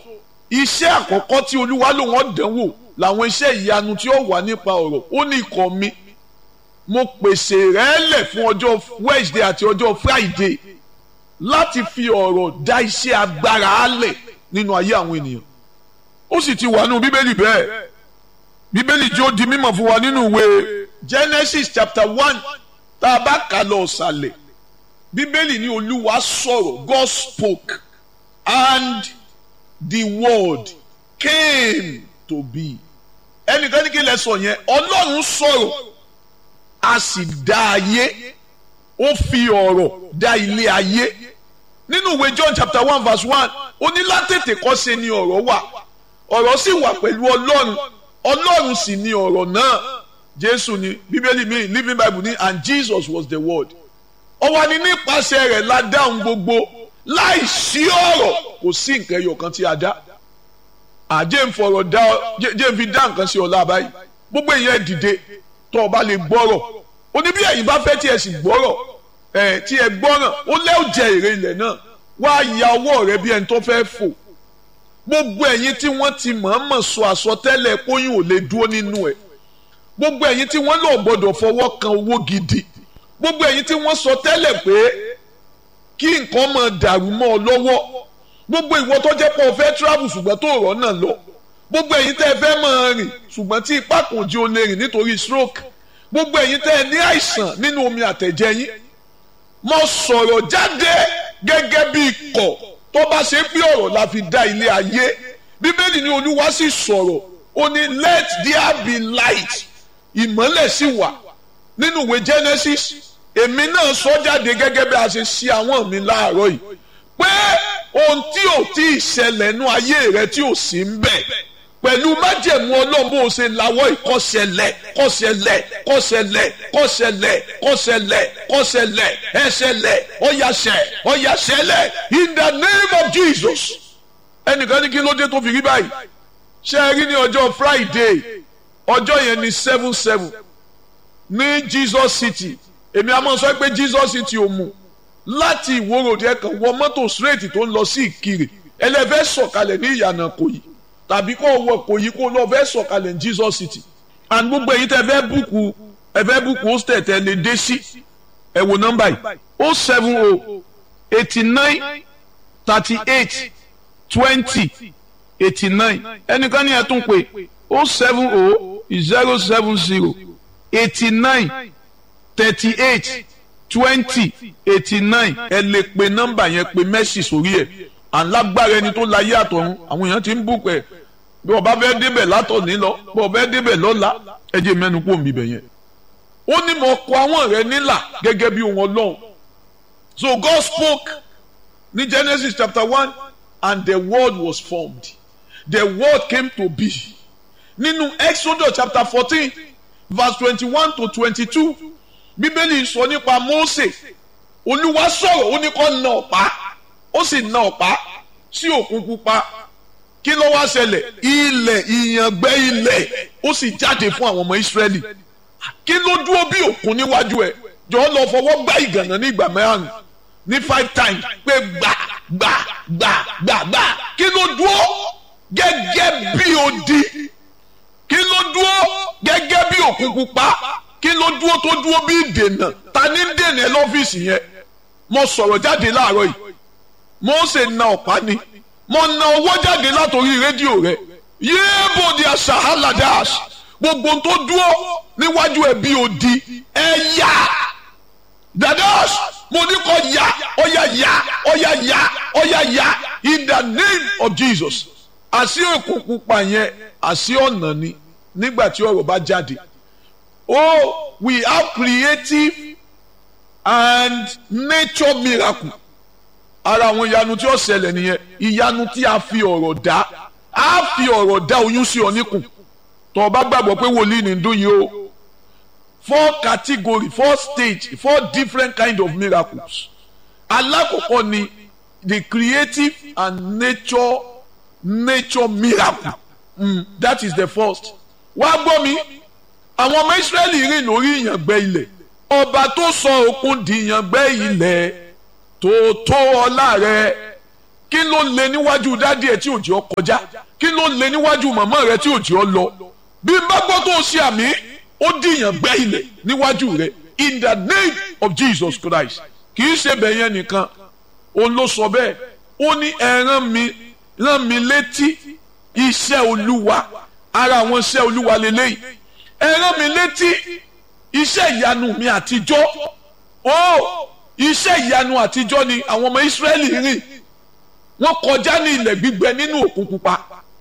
iṣẹ́ àkọ́kọ́ tí olúwa lòun ọ̀dánwò làwọn iṣẹ́ ìyanu tí ó wà nípa ọ̀rọ̀ ó ní ikọ̀ mi mo pèsè rẹ̀ lẹ̀ fún ọjọ́ Wednesday àti ọjọ́ Friday láti fi ọ̀rọ̀ dá iṣẹ́ agbára álẹ̀ nínú ayé àwọn ènìyàn ó sì ti wà nínú bíbélì bẹ́ẹ̀ bíbélì tí ó di mímọ̀ fún wa nínú ìwé Genesis chapter one tá a bá kà lọ ọ̀sàlẹ̀ bíbélì ní olúwa sọ̀rọ̀ God spoke and the word came to be ẹnìkan ní kí lẹ sọ yẹn ọlọ́run sọ̀rọ̀ a sì dá ayé ó fi ọ̀rọ̀ dá ilé ayé nínú ìwé John chapter one verse one ó ní látètè kọ́ṣe ni ọ̀rọ̀ wà ọ̀rọ̀ sì wà pẹ̀lú ọlọ́run ọlọ́run sì ni ọ̀rọ̀ náà jésù ni bíbélì mi living bible ni and jesus was the word ó wà ní nípasẹ̀ rẹ̀ la dáhùn gbogbo láì sí ọ̀rọ̀ kò sí nǹkan ẹyọ kan tí a dá àjẹ́ ń fọ̀rọ̀ dá jẹ́ ń fi dá nǹkan sí ọ̀la báyìí gbogbo èèyàn dìde tó o bá lè gbọ́rọ̀ ó ní bí ẹ̀yin bá fẹ́ tí ẹ sì gbọ́rọ̀ ẹ̀ tí ẹ gbọ́ràn ó lẹ́ ò jẹ èrè ilẹ̀ náà wá ya ọwọ́ rẹ bí ẹni tó fẹ́ fò gbogbo ẹ̀yin tí wọ́n ti mọ̀ọ́mọ̀ sọ àsọtẹ́lẹ̀ kóyún ò lè dúró nínú ẹ̀ gbogbo ẹ̀yin tí wọ́n lọ gbọ́dọ̀ fọwọ́ kan owó gidi gbogbo ẹ̀yin tí wọ́n sọ tẹ́lẹ̀ pé kí nǹkan máa dàrú mọ́ ọ lọ́wọ́ gbogbo ìwọ tó jẹ́ pé o fẹ́ travel ṣùgbọ́n tó rọ̀ náà lọ gbogbo ẹ̀yin tẹ́ ẹ fẹ́ máa rìn ṣùgbọ́n tí ipá kò jí o lè rìn nítorí stroke gbogbo ẹ̀yin tẹ́ ẹ ní àìsàn nínú omi àtẹ̀jẹ̀ yín mo sọ̀rọ̀ jáde gẹ́gẹ́ bí ikọ̀ tó bá ṣe pé ọ̀rọ̀ la fi dá ilé ayé bíbélì ní olúwa sì sọ̀rọ̀ ó ní let there be light ìmọ́lẹ̀ sì wà nínú ìwé Genesis èmi náà sọ jáde gẹ́gẹ́ bí a ṣe ṣe àwọn mi láàárọ̀ yìí pé ohun tí ò tí ì ṣẹlẹ̀ nú ayé rẹ tí ò sí ń bẹ̀ pẹ̀lú májẹ̀mú ọlọ́run bó o ṣe lawọ́ ìkọ́ṣẹlẹ̀ kọ́ṣẹlẹ̀ kọ́ṣẹlẹ̀ kọ́ṣẹlẹ̀ kọ́ṣẹlẹ̀ kọ́ṣẹlẹ̀ ẹṣẹlẹ̀ ọ̀yàṣẹ̀ ọ̀yàṣẹlẹ̀ in the name of Jesus ẹnìkan ní kí ló dé tó fi rí báyìí ṣe é rí ní ọjọ́ Friday ọjọ́ yẹn ní seven seven ní Jesus City èmi a máa sọ pé Jesus City ò mú láti ìwòròdì ẹ̀kan wọ mọ́tò straight tó ń lọ sí Ìkirè ẹlẹ́fẹ́ sọ̀kalẹ̀ ní ìyànà Kòyí tàbí kó wọ Kòyí kó lọ fẹ́ sọ̀kalẹ̀ ní Jesus City and gbogbo èyí tẹ́ fẹ́ búkú ẹ fẹ́ búkú hostel tẹ́ lè dé sí ẹ wo nọ́mbà yìí o seven o eighty nine thirty eight twenty eighty nine ẹnìkan ní ẹ tún pé o seven o zero seven zero eighty nine thirty eight twenty eighty nine ẹ lè pe nọ́mbà yẹn pe mẹ́sì sórí ẹ̀ alágbára ẹni tó láyé àtọ̀run àwọn èèyàn ti ń bùkún ẹ̀ bí ọba fẹ́ débẹ̀ látọ̀ní lọ bí ọba fẹ́ débẹ̀ lọ́la ẹ jẹ́ mẹ́nu kó mi bẹ̀ yẹn. ó ní mo kọ àwọn rẹ nílà gẹ́gẹ́ bí ohun ọlọ́run so God spoke ní Genesis chapter one and the word was formed the word came to be nínú Exodus chapter fourteen verse twenty-one to twenty-two bíbélì sọ nípa Mósè olúwa sọ̀rọ̀ ó ní kó na ọ̀pá ó sì na ọ̀pá sí òkun pupa kí ló wá ṣẹlẹ̀ ilẹ̀ ìyàngbẹ́ ilẹ̀ ó sì jáde fún àwọn ọmọ Ísírẹ́lì kí ló dúró bí òkun níwájú ẹ̀ jọ̀ọ́ lọ fọwọ́ gbá ìgànnà ní ìgbà mẹ́rin ní five times pé gbà gbà gbà gbà gbà kí ló dúró gẹ́gẹ́ bí odi kí ló dúró gẹ́gẹ́ bí òkun pupa kí ló dúró tó dúró bí ìdènà ta ní dènà ẹ lọ́fíìsì yẹn mo sọ̀rọ̀ jáde láàárọ̀ yìí Mósè na ọ̀pá ni mo na owó jáde látòrí rédíò rẹ yéèbò di asahaladas gbogbo tó dúró níwájú ẹ bí odi ẹ yá dadas mo ní kó yá ọyá yá ọyá yá ọyá yá in the name of Jesus àṣì èkó pupa yẹn àṣì ọ̀nà ni nígbà tí ọ̀rọ̀ bá jáde oh we have creative and nature miracle ara àwọn ìyanu tí ó ṣẹlẹ̀ nìyẹn ìyanu tí a fi ọ̀rọ̀ dá a fi ọ̀rọ̀ dá oyún sí ọ níkùn tó o bá gbàgbọ́ pé wòlíì ní dún yìí o four category four stage four different kind of miracles alákọ̀ọ́kọ́ ni the creative and nature nature miracle mm, that is the first wá gbọ́ mi àwọn ọmọ Ísírẹ́lì rìn lórí ìyàngbẹ́ ilẹ̀ ọba tó sọ òkun di ìyàngbẹ́ ilẹ̀ tó tó ọlá rẹ̀ kí kí ló lè níwájú dádì ẹ tí ò jẹ́ ọ kọjá kí ló lè níwájú màmá rẹ tí ò jẹ́ ọ lọ bí n bá gbọ́ tó o ṣe àmì ó dìyàn gbẹ́ ilẹ̀ níwájú rẹ in the name of Jesus Christ kì í ṣe bẹ̀yẹn nìkan òun ló sọ bẹ́ẹ̀ ó ní ẹ rán mi rán mi létí iṣẹ́ olúwa ara àwọn iṣẹ́ olúwa lélẹ́yìí ẹ rán mi létí iṣẹ́ ìyanu mi àtijọ́ ó iṣẹ́ ìyanu àtijọ́ ni àwọn ọmọ Ísírẹ́lì rìn wọ́n kọjá ní ilẹ̀ gbígbẹ nínú òkun pupa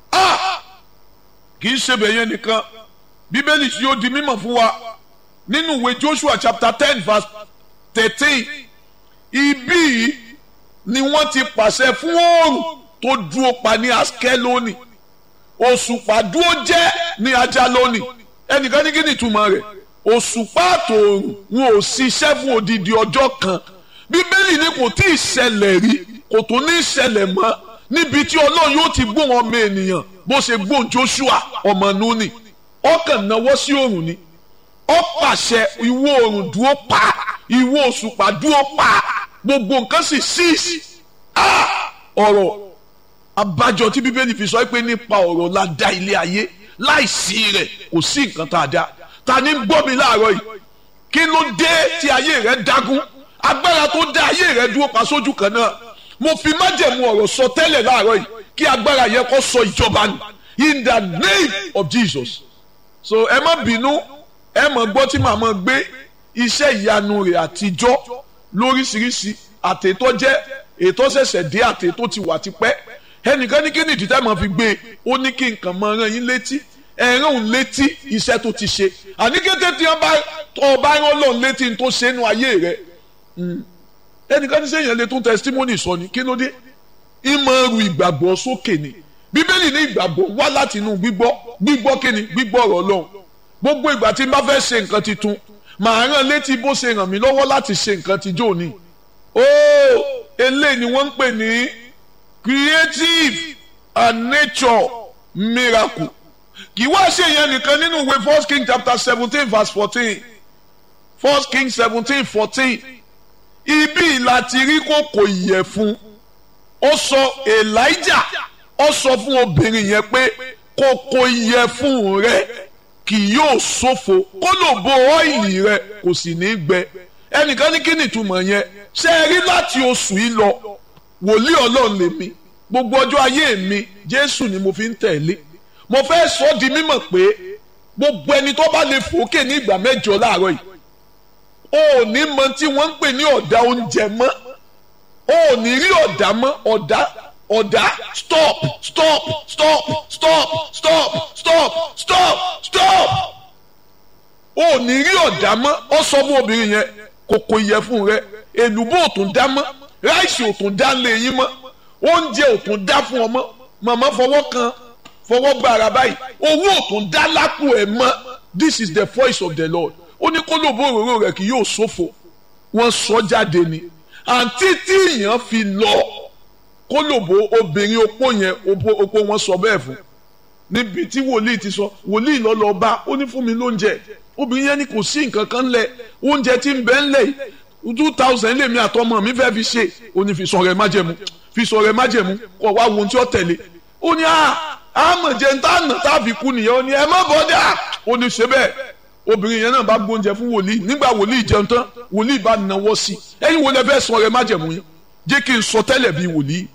kì í ṣe bẹ̀yẹn nìkan bíbélì tí ó di mímọ̀ fún wa nínú ìwé Joshua chapter ten verse thirteen ibí ni wọ́n ti pàṣẹ fún oòrùn tó dúró pa ní Askeloni òṣùpá dúró jẹ́ ní Ajaloni ẹnìkan ní kí ni ìtumọ̀ rẹ̀ òṣùpá àtòòrùn wọn ò ṣiṣẹ́ fún odidi ọjọ́ kan bíbélì ni kò tí ì ṣẹlẹ̀ rí kò tó ní ṣẹlẹ̀ mọ́ níbi tí ọlọ́run yóò ti gbóhùn ọmọ ènìyàn bó ṣe gbóhùn Joshua ọmọ Núnì ọkàn náwó sí òrùn ni ó pàṣẹ ìwọ òrùn dúró pa ìwọ òṣùpá dúró pa gbogbo nǹkan sì ṣíìsì ọ̀rọ̀ abájọ tí bíbélì fi sọ pé nípa ọ̀rọ̀ la dá ilé ayé láìsí rẹ̀ kò sí nǹkan tá a dá ta ni ń gbọ́ mi láàárọ̀ yìí kí ló dé tí ayé rẹ̀ dágún agbára tó dá ayé rẹ̀ dúró pa sójú kan náà mo fi májẹ̀mú ọ̀rọ̀ sọ tẹ́lẹ̀ láàárọ̀ yìí kí agbára yẹn kó sọ ìjọba nù in the name of Jesus so ẹ má bínú ẹ mọ̀ gbọ́ tí màá mọ̀ gbé iṣẹ́ ìyanu rẹ̀ àtijọ́ lóríṣiríṣi àtètò jẹ́ ètò ṣẹ̀ṣẹ̀ dé àtètò ti wà tipẹ́ ẹnìkan ní kí ni ìdí tẹ́ mọ̀ fi gbé e ó ní kí nǹkan mọ̀ rán yín létí ẹ̀rán òun létí iṣẹ́ tó ti ṣe àní kété tí wọ́n bá ọba rán lọ́n létí tó ṣe nu ayé rẹ̀ ẹnìkan ní sẹ́yìn lè tún testimony sọ ni kí ló dé ìmọ̀ ru ìgbàgbọ́ sókè ni bíbélì ní ìgbàgbọ́ wá láti inú gbígbọ́ gbígbọ́ kí ni gbígbọ́ ọ̀rọ̀ Ọlọ́run gbogbo ìgbà tí n bá fẹ́ ṣe nǹkan titun màá rán létí bó ṣe ràn mí lọ́wọ́ láti ṣe nǹkan tijọ́ ni ó eléyìí ni wọ́n ń pè ní creative and nature miracle kì í wá ṣe yẹn nìkan nínú ìwé first king chapter seventeen verse fourteen first king seventeen fourteen ibi láti rí kòkò ìyẹ̀fun ó sọ elijah ó sọ fún obìnrin yẹn pé kòkò ìyẹ̀fun rẹ kì yóò ṣòfò kó lò bo ọ́ìlì rẹ kò sì ní gbẹ ẹnìkan ní kí ni ìtumọ̀ yẹn ṣe é rí láti oṣù yìí lọ wòlíì ọlọ́run lèmi gbogbo ọjọ́ ayé mi jésù ni mo fi ń tẹ̀lé mo fẹ́ sọ di mímọ̀ pé gbogbo ẹni tó bá lè fòókè ní ìgbà mẹ́jọ láàárọ̀ yìí o ò ní mọ tí wọ́n ń pè ní ọ̀dà oúnjẹ mọ́ o ò ní rí ọ̀dà mọ́ ọ̀dà ọ̀dà stop stop stop stop stop stop stop stop o ò ní rí ọ̀dà mọ́ ọ sọ fún obìnrin yẹn kòkò ìyẹ̀fun rẹ èlùbọ́ ò tún dá mọ́ ráìsì ò tún dá lé yín mọ́ oúnjẹ ò tún dá fún ọmọ màmá fọwọ́ kan fọwọ́ gba ara báyìí owó ò tún dá lápò ẹ̀ mọ́ this is the voice of the Lord ó ní kó lóbo òróró rẹ̀ kì yóò ṣòfò wọ́n sọ jáde ni àǹtí tí èèyàn fi lọ kó lóbo obìnrin opó yẹn opó wọn sọ bẹ́ẹ̀ fún níbi tí wòlíì ti sọ wòlíì lọ lọ bá ó ní fún mi lóúnjẹ obìnrin yẹn ni kò sí nǹkan kan lẹ̀ oúnjẹ tí ń bẹ ńlẹ̀ yìí two thousand lèmi àtọmọ mi fẹ́ fi ṣe ó ní fi sọ̀rọ̀ ẹ̀ májẹ̀mú fi sọ̀rọ̀ ẹ̀ májẹ̀mú kọ̀ wá wo ohun tí ó tẹ̀lé ó ní àmọ̀jẹ̀ ń tà nà tá a fi kú nìyẹn ó ní ẹ má bọ́dà ó ní ṣe bẹ́ẹ̀ obìnrin yẹn náà bá gbóúnjẹ fún wòlíì nígbà wòlíì jẹun tán wòlíì bá nawọ́ sí i ẹ̀yin wo lẹ fẹ́ sọ̀rọ̀ ẹ̀ májẹ̀mú yín jẹ́ kí n sọ tẹ́lẹ̀ bíi wòlíì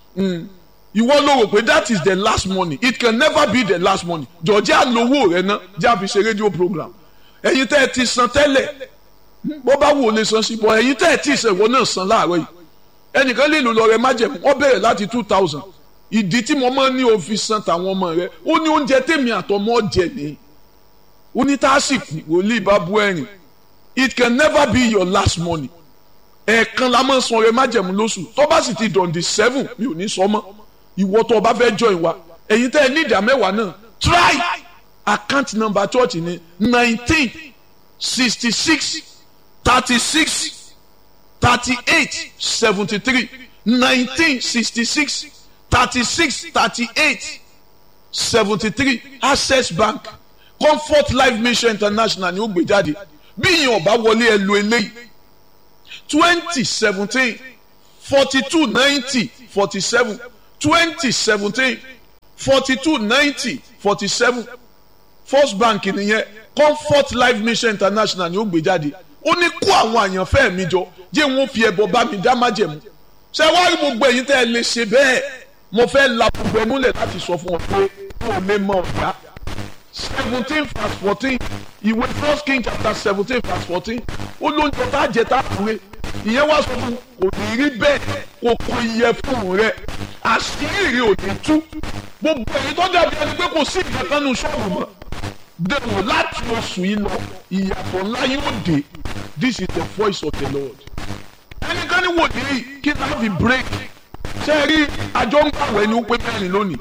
ìwọ ló rò pé that is the last money it can never be the last money jọ̀ọ́jà lówó rẹ ná jẹ́ àfi ṣe rédíò program ẹ̀yin tẹ́ ẹ ti san tẹ́lẹ̀ bó bá wò lè san sí bọ́ ẹ̀yin tẹ́ ẹ tí ìṣẹ̀wọ́ náà san láàárọ̀ yìí ẹnìkan lè lò lọ rẹ májẹ̀mú ó bẹ̀rẹ̀ láti two thousand ìdí tí mo máa ń ní òfin san tàwọn ọmọ rẹ ó ní oúnjẹ tèmi àtọmọ jẹ ní ó ní tásìkò wòlíì bá bú ẹ̀rìn it can never be your last money ẹ̀ẹ̀kan la máa ń san rẹ májẹ̀mú lóṣù tó bá sì ti dọ̀ǹdì seven mi ò ní sọ mọ́ ìwọ tó o bá fẹ́ join wa ẹ̀yin tẹ́ ẹ ní ìdá mẹ́wàá náà try account number church ni nineteen sixty six thirty six thirty eight seventy three nineteen sixty six thirty six thirty eight seventy three access bank comfort life mission international ni ó gbé jáde bí ìyẹn ọba wọlé ẹ lo eléyìí twenty seventeen forty two ninety forty seven twenty seventeen forty two ninety forty seven first bank nìyẹn comfort life mission international ni ó gbé jáde ó ní kó àwọn àyànfẹ́ mi jọ jẹ́ wọn fi ẹbọ bá mi dá májẹ̀mú ṣé wàá rí gbogbo ẹ̀yin tẹ́ ẹ lè ṣe bẹ́ẹ̀ mo fẹ́ la gbogbo ẹnu lẹ̀ láti sọ fún ọ pé kó o lè mọ ọ̀gá seventeen verse fourteen ìwé first king chapter seventeen verse fourteen ó ló ń jẹ tá a jẹ tá a kúrè ìyẹn wá sọ fún kò ní rí bẹ́ẹ̀ kò kò yẹ fún rẹ àṣírí ò ní tú gbogbo ẹ̀yin tó dàbí ẹni pé kò sí ìkankan nù ṣọ́ọ̀bù mọ́ dẹ̀wò láti oṣù yìí lọ ìyàtọ̀ ńlá yóò dé this is the voice of the lord ẹnikẹ́ni wò ní kí náà fi break ṣe rí àjọ ń gbàwẹ̀ ní ó pé mẹ́rin lónìí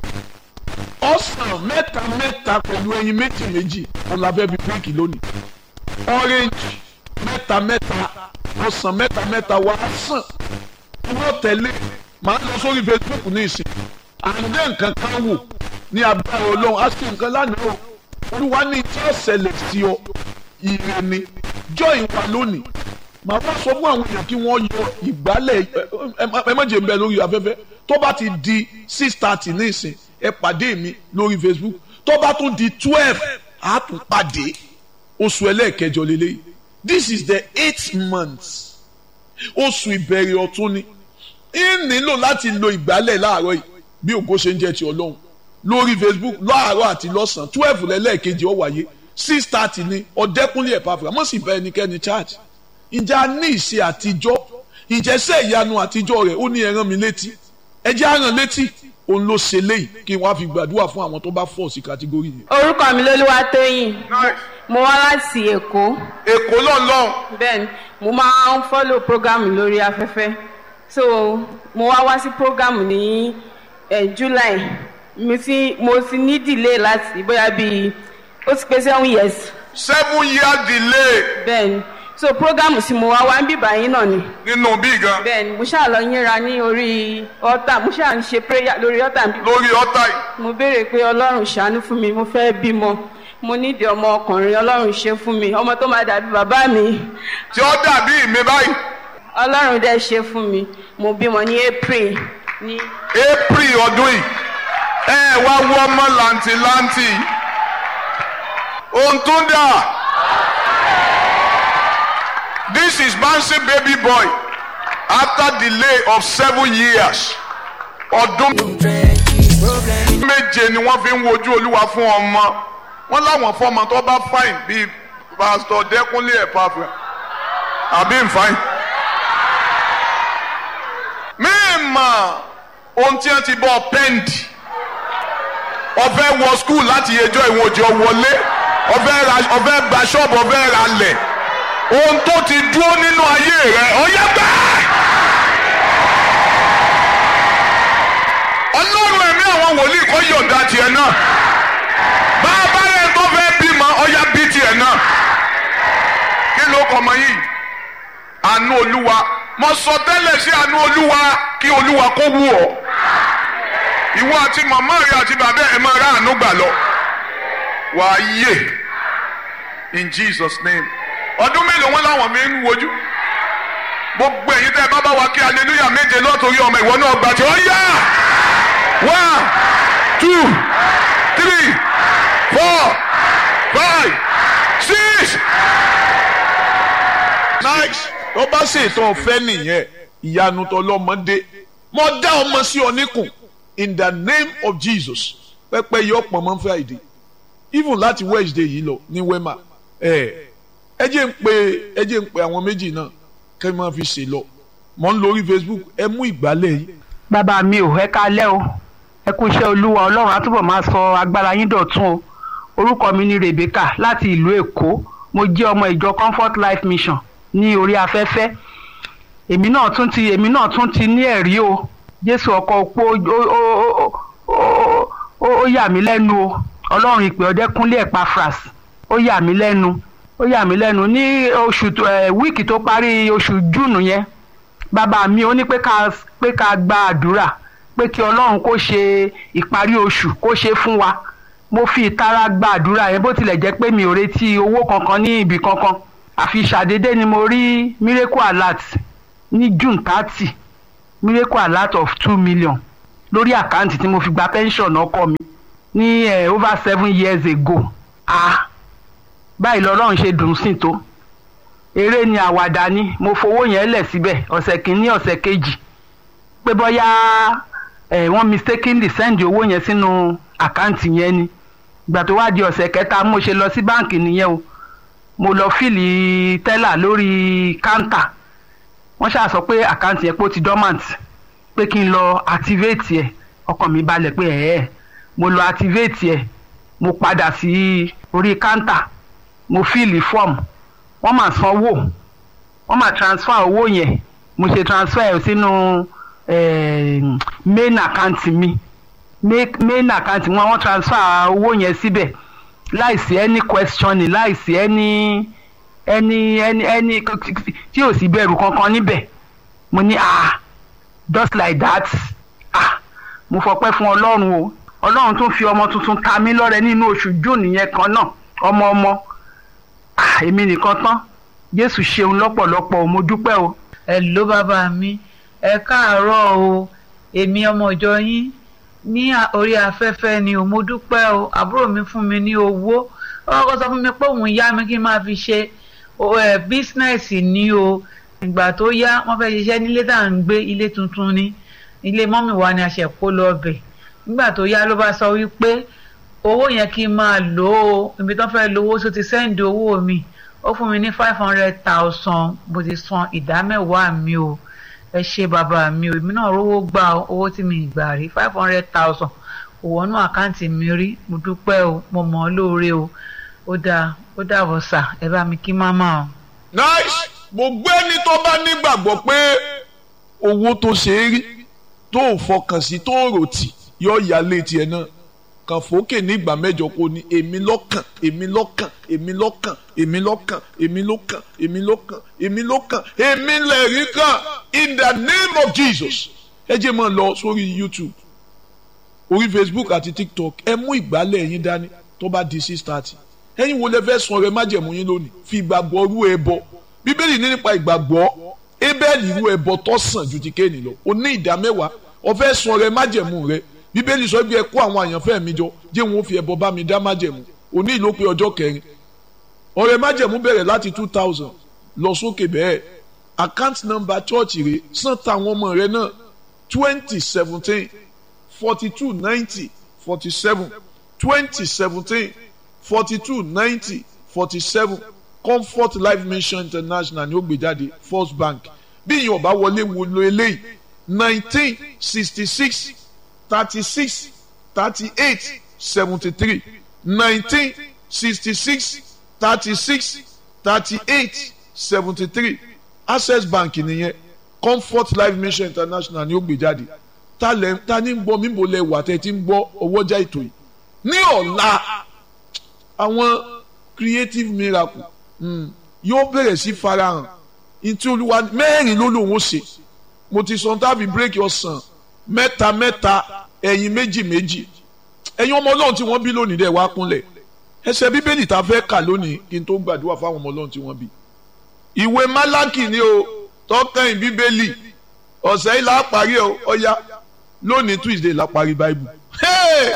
ọsàn mẹ́ta mẹ́ta pẹ̀lú ẹyin méjì méjì òun la fẹ́ fi bíríkì lónìí orange mẹ́ta mẹ́ta ọsàn mẹ́ta mẹ́ta wà á sàn wọ́n tẹ̀lé màá lọ sórí facebook ní ìsìn àǹdẹ̀ nǹkan kan wò ní agbára ọlọ́run á sì nǹkan lánàá o olúwa ní tí ó ṣẹlẹ̀ sí ọ ire ni joy wà lónìí màá wá sọ fún àwọn èèyàn kí wọ́n yọ ìgbálẹ̀ ẹ má jẹ́ ń bẹ lórí afẹ́fẹ́ tó bá ti di six thirty ní ìsìn ẹ pàdé mi lórí facebook tó bá tún di twelve á tún pàdé oṣù ẹlẹ́ẹ̀kẹjọ lélẹ́yìí this is the eighth month oṣù ìbẹ̀rẹ̀ ọ̀tún ni ń nílò láti lo ìgbálẹ̀ láàárọ̀ yìí bí ògo ṣe ń jẹ́ ti ọlọ́run lórí facebook láàárọ̀ àti lọ́sàn-án twelve lẹ́lẹ́ẹ̀kejì ó wáyé six thirty ni ọ̀dẹ́kúnlé ẹ̀ pàfẹ́ àmọ́ sì bá ẹnikẹ́ni charge ǹjẹ́ a ní ìṣe àtijọ́ ìjẹsẹ̀ ìyanu àtijọ́ rẹ̀ ó ní ẹran mi létí ẹ jẹ́ àràn létí òun ló ṣe léyìí kí wọ́n á fi gbàdúrà fún àwọn tó bá fọ̀ sí kàtígórì yẹn. orúkọ mi lolúwa tóyìn mo wá láti èkó èkó lọ́nlọ́n bẹ́ẹ̀ ni mo máa ń fọ́lò prógámù lórí afẹ́fẹ́ so mo wá wá sí prógámù ní eh, july mo ti mo ti ní delay láti bóyá bíi ó ti pé seven years seven year delay bẹ́ẹ̀ ni so prógámù tí mo wá wá ń bíbá yín náà ni nínú bí gan bẹ́ẹ̀ ni mo ṣáà lọ yínra ní orí ọ̀tà mo ṣáà ń ṣe prayer lórí ọ̀tà bí lórí ọ̀tá yìí mo béèrè pé ọlọ́run ṣàánú fún mi mo fẹ́ bímọ mo nídìí ọmọ ọkùnrin ọlọ́run ṣe fún mi ọmọ tó máa dàbí bàbá mi tí ó dàbí mi báyìí ọlọ́run dẹ̀ ṣe fún mi mo bímọ ní april ní april ọdún yìí ẹ wá wọ ọmọ làǹtìlanti ohun tó dà this is bouncing baby boy after delay of seven years ọdún méje ni wọ́n fi ń wojú olúwa fún ọmọ wọ́n láwọn fọmọ tó bá fine bíi pastor dẹkúnlé ẹ̀pàfẹ́ àbí nfàìn. mímọ̀ ohun tí wọ́n ti bọ́ pẹ́ǹdì ọ̀fẹ́ wọ skul láti yẹjọ́ ìwọ̀n òjò wọlé ọ̀fẹ́ ra ọ̀fẹ́ gba ṣọ́ọ̀bù ọ̀fẹ́ ra lẹ̀ ohun tó ti dúró nínú ayé rẹ̀ ọ̀yẹ́ gbẹ́ẹ́. ọlọ́run ẹ̀mí àwọn wòlíì kọ́ yọ̀ǹda tiẹ̀ náà bá a bá rẹ̀ tó fẹ́ bímọ ọ̀yá bí tiẹ̀ náà kí ló kọ́ ọmọ yìí àánú olúwa mo sọ tẹ́lẹ̀ sí àánú olúwa kí olúwa kó wù ọ́ ìwọ àti màmá rẹ àti bàbá ẹ máa rà àánú gbà lọ wàá yè in Jesus name ọdún mélòó wọn làwọn mi ń wojú gbogbo ẹ̀yin tẹ́ ẹ bá bá wa kí hallelujah méje lọ́tòrí ọmọ ìwọ náà gbà tí ó yá one two three four five six. nice tó bá ṣètò ọ̀fẹ́ nìyẹn ìyanu tọlọ́mọdé mo dá ọmọ sí ọ níkùn in the name of Jesus pẹpẹ yọ pọ̀ mọ́ Friday even láti Wednesday yìí lọ ní wema ẹ ẹ jẹ́ ń pe ẹ jẹ́ ń pe àwọn méjì náà kẹ́ ẹ máa fi ṣe lọ mọ̀ ń lórí Facebook ẹ mú ìgbálẹ̀ yìí bàbá mi ò ẹ kálẹ́ o ẹ kú iṣẹ́ olúwa ọlọ́run á túbọ̀ máa sọ agbára yín dọ̀tun o orúkọ mi ni Rebecca láti ìlú èkó mo jẹ́ ọmọ ìjọ Comfort Life Mission ní orí afẹ́fẹ́ èmi náà tún ti èmi náà tún ti ní ẹ̀rí o Jésù ọkọ opó ó yà mí lẹ́nu o ọlọ́run ìpè ọdẹ́kúnlé Epaphras ó yà mí lẹ́nu ó yà mí lẹ́nu ní oṣù wíìkì tó parí oṣù júùnù yẹn bàbá mi ó ní pé ká pé ká gba àdúrà pé kí ọlọ́run kó ṣe ìparí oṣù kó ṣe fún wa mo fi ìtara gba àdúrà yẹn bó tilẹ̀ jẹ́ pé mi ò retí owó kankan ní ibì kankan àfi ṣàdédé ni mo rí miracle alert ní june thirty miracle alert of two million lórí àkáǹtì tí mo fi gba pension ọkọ mi ní eh, over seven years ago ah báyìí lọ́lọ́run ṣe dùn sí tó eré ni àwàdà ni mo fowó yẹn lẹ̀ síbẹ̀ ọ̀sẹ̀ kìíní ọ̀sẹ̀ kejì pé bóyá eh, wọ́n mistakenly send owó yẹn sínú àkáǹtì yẹn ni ìgbà tó wá di ọ̀sẹ̀ kẹta mo ṣe lọ sí báǹkì nìyẹn o mo lọ fìlì tẹ́là lórí káńtà wọ́n ṣáà sọ pé àkáǹtì yẹn pé ó ti dormant pé kí n lọ activate ẹ̀ ọkàn mi balẹ̀ pé ẹ̀ẹ́ mo lọ activate ẹ̀ mo padà sí orí káńtà mo fìlì form wọ́n máa sanwó wọ́n máa transfer owó yẹn mo ṣe transfer ẹ̀ sínú eh, main account mi main main account wọn wọ́n transfer owó yẹn síbẹ̀ láìsí any questioning láìsí any any any any tí ò sí bẹ̀rù kankan níbẹ̀ mo ní ah just like that ah mo fọpẹ́ fún ọlọ́run o ọlọ́run tún fi ọmọ tuntun ta mí lọ́rẹ nínú oṣù june yẹn kan náà ọmọ ọmọ ah èmi nìkan tán jésù ṣeun lọ́pọ̀lọpọ̀ o mo dúpẹ́ o. ẹ ló bàbá mi ẹ káàárọ̀ o èmi ọmọ ìjọ yín ní à- orí afẹ́fẹ́ ni o mo dúpẹ́ o àbúrò mi fún mi ní owó ó kọ́kọ́ sọ fún mi pé òun yá mi kí n máa fi ṣe o- ẹ, bísínẹ́sì ní o ìgbà tó yá wọ́n fẹ́ ṣiṣẹ́ nílé tá à ń gbé ilé tuntun ni ilé mọ́mì wa ni a ṣẹ̀ kó lọ bẹ̀ nígbà tó yá ló bá sọ wípé owó yẹn kí n máa lò ó ibi tó fẹ́ lówó tó ti sẹ́ǹdì owó mi ó fún mi ní five hundred thousand mo ti san ìdá mẹ́wàá mi o ẹ ṣe bàbá mi o èmi náà rówó gbà o, owó tí mi gbà rí five hundred thousand kò wọnú àkáǹtì mi rí mo dúpẹ́ o mo mọ̀ ọ́ lóore o ó dáa ó dàbọ̀ sà ẹ bá mi kí máma o. nice gbogbo ẹni tó bá nígbàgbọ́ pé owó tó ṣe é rí tó ò fọkàn sí tó ò rò tì yọ ìyálé tiẹ̀ náà kàn fòókè ní ìgbà mẹ́jọ kó ní èmi lọ́kàn èmi lọ́kàn èmi lọ́kàn èmi lọ́kàn èmi lọ́kàn èmi lọ́kàn èmi lọ́kàn èmi lẹ́rìí kan in the name of Jesus ẹ jẹ́ mọ́ lọ sórí YouTube orí Facebook àti TikTok ẹ mú ìgbálẹ̀ yín dání tó bá di six thirty ẹ̀yin wo lẹ fẹ́ sun ọrẹ májẹ̀mú yín lónìí fi ìgbàgbọ́ rú ẹbọ bíbélì ní nípa ìgbàgbọ́ ébẹ́ẹ̀lì rú ẹbọ tó sàn ju ti kéènì lọ o ní ìdá mẹ́wàá o fẹ́ sun ọrẹ májẹ̀mú rẹ bíbélì sọ bí ẹ kó àwọn àyànfẹ́ mi jọ jẹ́ wọn ó fi ẹbọ bá mi dá májẹ̀mú o ní ìlópin ọjọ́ kẹrin ọrẹ májẹ̀mú bẹ̀rẹ̀ láti two thousand lọ sókè bẹ́ẹ̀ account number church rẹ san táwọn ọmọ rẹ náà twenty seventeen forty two ninety forty seven twenty seventeen forty two ninety forty seven comfort life mission international ni ó gbé jáde first bank bí ìyẹn ọba wọlé wo lo eléyìí nineteen sixty six thirty six thirty eight seventy three nineteen sixty six thirty six thirty eight seventy three access bank nìyẹn comfort life mission international ni ó gbé jáde ta lẹ ta ni ń gbọ́ mímbo lẹ wà tẹ́ ti ń gbọ́ ọwọ́jà ètò yìí ní ọ̀la àwọn creative miracle mm, yóò bẹ̀rẹ̀ sí farahàn ntí olúwa mẹ́rin ló lòun ó ṣe mo ti sọ tábì bírèkì ọ̀sán mẹ́ta mẹ́ta ẹ̀yin méjì méjì ẹ̀yin ọmọ ọlọ́run tí wọ́n bí lónìí dẹ̀ wá kúnlẹ̀ ẹsẹ̀ bíbélì tá a fẹ́ kà lónìí kí n tó gbàdúrà fáwọn ọmọ ọlọ́run tí wọ́n bí ìwé málákì ni o tọ́kàn bíbélì ọ̀sẹ̀ yìí la parí ẹ̀ ọ̀ya lónìí tuesday la parí bible hey!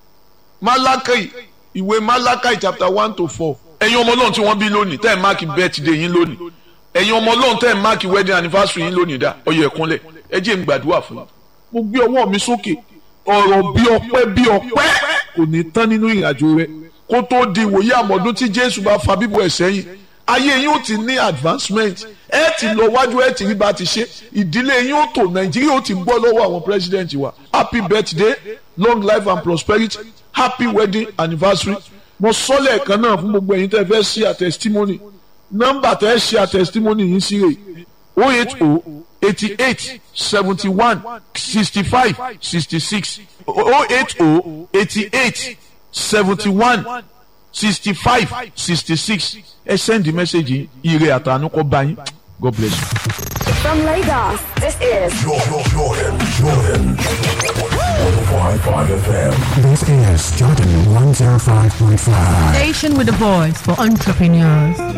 málákì ìwé málákì chapter one to four ẹ̀yin ọmọ ọlọ́run tí wọ́n bí lónìí tẹ́ ẹ̀ máàkì birthday yín lónìí ẹ̀yin ọmọ ọlọ́run tẹ́ ẹ̀ máàkì wedding anniversary yín lónìí dá ọyọ ẹ̀kúnlẹ̀ ẹ jẹ́ n gbàdúrà fún yín mo gbé ọwọ́ mi sókè ọ̀rọ̀ bí ọpẹ́ bí ọpẹ́ kò ní tán nínú ìrìnàjò rẹ kó tó di ìwòye àmọ̀dún tí jésù bá fa bíbọ̀ ẹ̀ sẹ́yìn ayé yín ó ti ní advancement ẹ ti lọ wájú ẹ ti rí bá ti ṣe ìdílé yín ó tò nàìjíríà ó ti gbọ́ lọ́wọ́ àwọn president wa happy birthday long life and prosperity happy wedding anniversary mo sọ lẹ́ẹ̀kan náà fún gbogbo ẹ̀yin tẹ́ fẹ́ ṣe a testimony nọ́mbà tẹ́ ṣe a testimony yín sí rè o eight o eighty eight seventy one sixty five sixty six o eight o eighty eight seventy one sixty five sixty six ẹ send the message yìí ire àtànú kọ́ bá yín God bless you. From Lagos, this is Jordan, Jordan, Jordan. 105.5 FM. This is Jordan 105.5. Station with a voice for entrepreneurs.